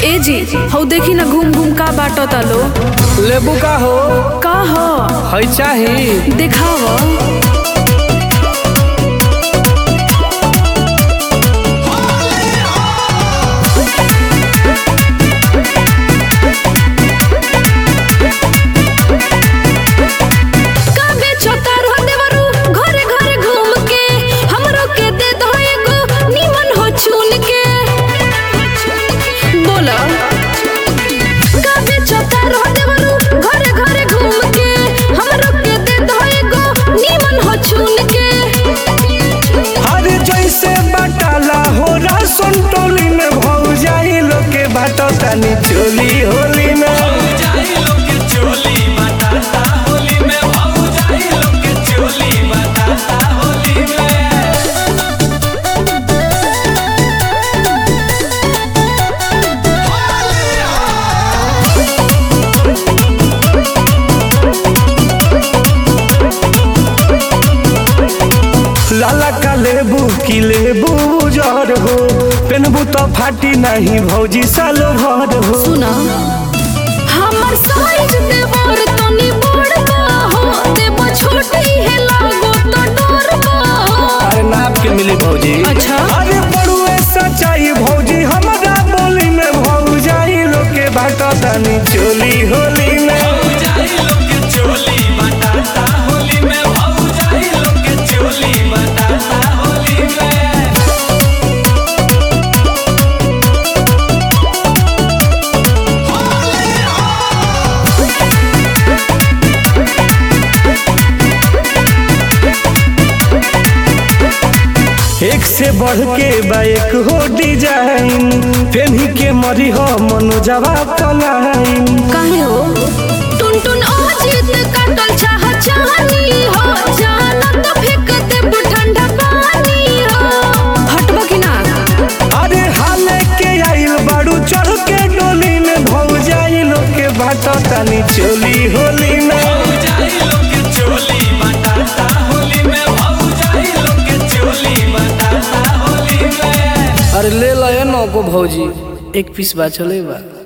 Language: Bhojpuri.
ए जी हौ देखी ना घूम घूम का बाटो तालो लेबू का हो का ह है चाही देखाव का बेचो तारो देवरू घरे घरे घूम के हमरो के दे दो एगो निमन हो चुन के बोला का बेचो तारो देवरू घरे घरे घूम के हमरो के दे दो एगो निमन हो चुन के हर जैसे बटाला हो राशन टोली में भौ जाई लोग के बाटो तनी चोली होली में लाला का लेबू की लेबू जर हो पेनबू तो फाटी नहीं भौजी साल भर हो सुना हमर साइज देवर तनी बड़का हो देव छोटी है लागो तो डरबा अरे नाप के मिली भौजी अच्छा। अरे बड़ुए सच्चाई भौजी हमारा बोली में भौ जाई लोग के बाटो तनी चोली होली में एक से बढ़ के बाइक हो डिजाइन पेन्ही के मरी हो मनो जवाब पलाइन काहे हो टुन टुन अजीत काटल चाह चाहनी हो जाना तो फेंक दे ठंडा पानी हो हटबा कि ना अरे हाले के आइल बाड़ू चढ़ के डोली में भौ जाई लोग के बाटो तनी चोली होली में अरे ले लो ये नौको भौजी एक पीस बा चले बा